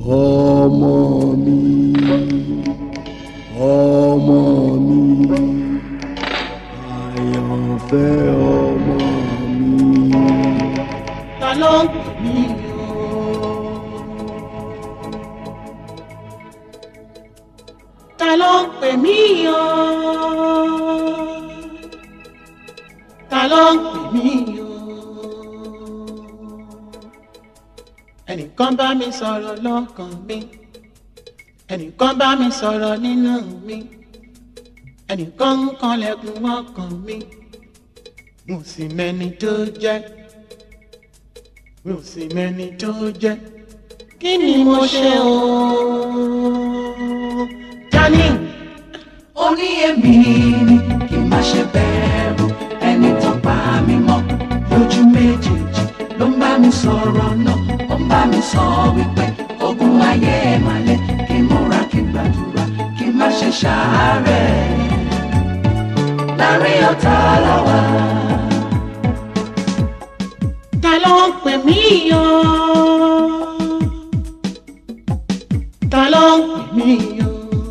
ọmọ mi ọmọ mi àyànfẹ́ ọmọ mi. ta ló ń pè mí o. ta ló ń pè mí o. ta ló ń pè mí o. ẹnìkan bá mi sọ̀rọ̀ lọ́kàn mi ẹnìkan bá mi sọ̀rọ̀ nínú mi ẹnìkan ń kanlẹ̀kùn ọkàn mi mo sì mẹ́ni tó jẹ́ mi ò sì mẹ́ni tó jẹ́ kí ni mo ṣe o. Tani orí èmi ni kí n má ṣe bẹ̀rù ẹni tó pa mí mọ́ lójú méjèèjì ló ń bá mi sọ̀rọ̀ náà ó ń bá mi sọ wípé ogun ayé ẹ̀ máa lẹ̀ kí n múra kí n gbàdúrà kí n má ṣe ṣàárẹ̀ láàrin ọ̀tá làwà. ta ló ń pè mí o. ta ló ń pè mí o.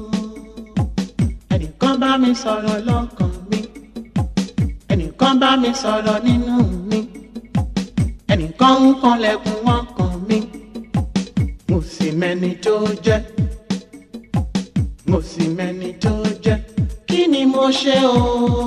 ẹnìkan bá mi sọ̀rọ̀ lọ́kàn mi ẹnìkan bá mi sọ̀rọ̀ nínú mi ẹnìkan ń kanlẹ̀kùn ọkàn mi mo sì mẹ́ni tó jẹ́ mo sì mẹ́ni tó jẹ́ kí ni mo ṣe o.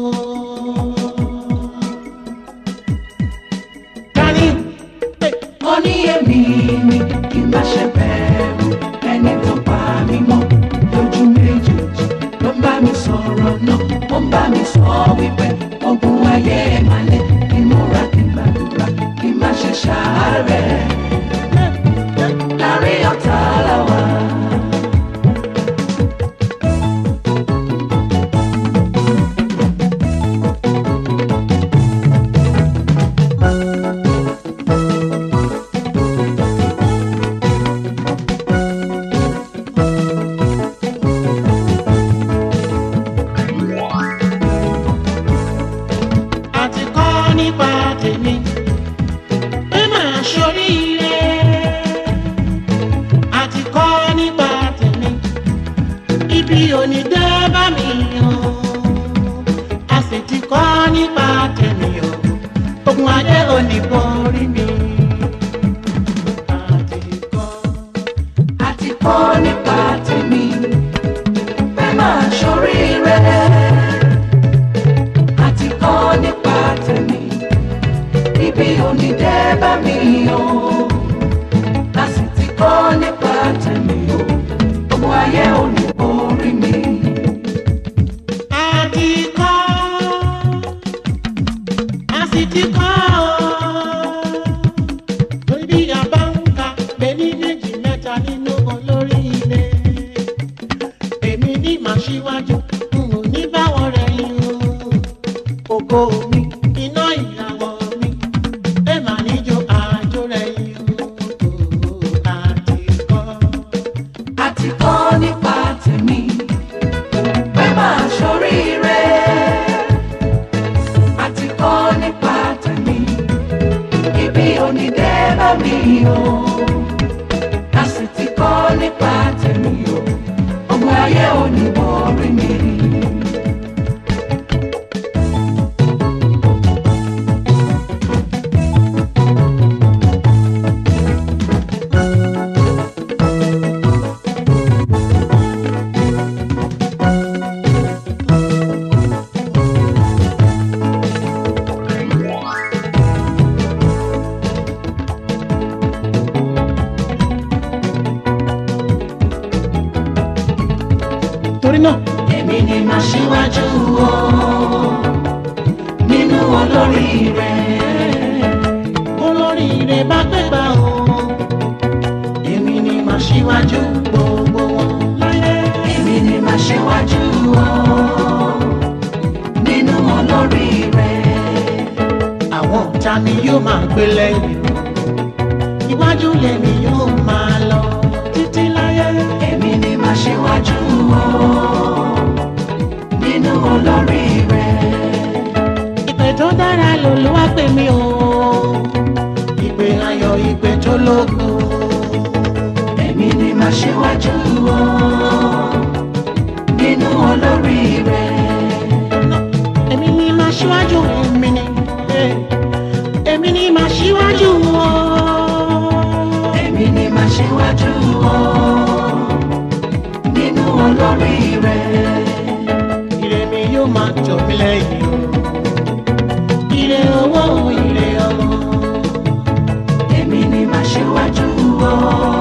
Tani ó ní èmi ni kí n má ṣe bẹ̀rù ẹni tó pa mí mọ́ lójú méjèèjì ló ń bá mi sọ̀rọ̀ náà ó ń bá mi sọ wípé ogun ayé ẹ̀ máa lẹ̀ kí n múra kí n gbàdúrà kí n má ṣe ṣàárẹ̀ láàrin ọ̀tá làwà. àti kọ́ nípa tèmi pé màá ṣoríire àti kọ́ nípa tèmi ibi òní dé bá mi o a sì ti kọ́ nípa tèmi o ogun ayé òní borí mi. àti kọ́ àti kọ́ nípa tèmi pé máa ṣoríire. àti kọ́ nípa tèmi ibi òní dé bá mi o. a sì ti kọ́ nípa tèmi o. ogun ayé òní borí mi. àti kọ́ a sì ti kọ́ ọ́. torí bí a bá ń ka bẹ́ẹ̀ni méjì mẹ́ta nínú olórí ilé. èmi ní màá ṣíwájú n ò ní báwọn rẹ̀ yín o. ògo mi iná ìràwọ̀ mi ẹ mà níjó àjò rẹ̀ yín o. àti kọ́. àti kọ́ nípa tèmi pé máa ṣoríire. àti kọ́ nípa tèmi ibi òní dé bá mi o. a sì ti kọ́ nípa tèmi o. ọmọ ayé òní borí mi. torí náà èmi ni màá ṣíwájú o nínú olóríire. olóríire bá gbégbá o èmi ni màá ṣíwájú gbogbo wọn láyé. èmi ni màá ṣíwájú o nínú olóríire. àwọn ọ̀tá mi yóò máa gbé lẹ́yìn iwájú lèmi yóò máa lọ títí láyé. èmi ni màá ṣíwájú o nínú olóríire. ìpè tó dára lòlúwa pè mí o ìpè ayọ̀ ìpè tó lógo. èmi ni màá aṣíwájú o nínú olórí rẹ. èmi ni màá ṣíwájú èmi ni eh, èmi ni màá ṣíwájú o. èmi ni màá ṣíwájú o nínú olórí rẹ. ire mi yóò máa tọ̀ mí lẹ́yìn o. ire owó ire ọmọ. èmi ni màá ṣíwájú o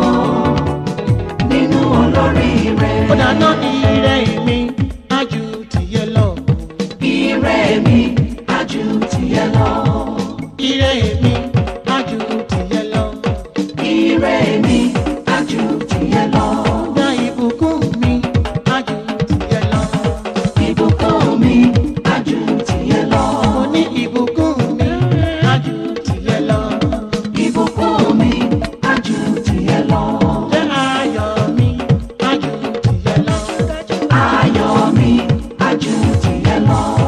nínú olórí rẹ. ó dáná ire mi á ju tìyẹ lọ. ire mi á ju tìyẹ lọ. ire mi á ju tìyẹ lọ. ire mi á ju tìyẹ lọ. gba ìbùkún mi á ju tìyẹ lọ. ìbùkún mi á ju tìyẹ lọ. mo ní ìbùkún mi á ju tìyẹ lọ. ìbùkún mi á ju tìyẹ lọ. jẹ́ ayọ̀ mi á ju tìyẹ lọ. ayọ̀ mi á ju tìyẹ lọ.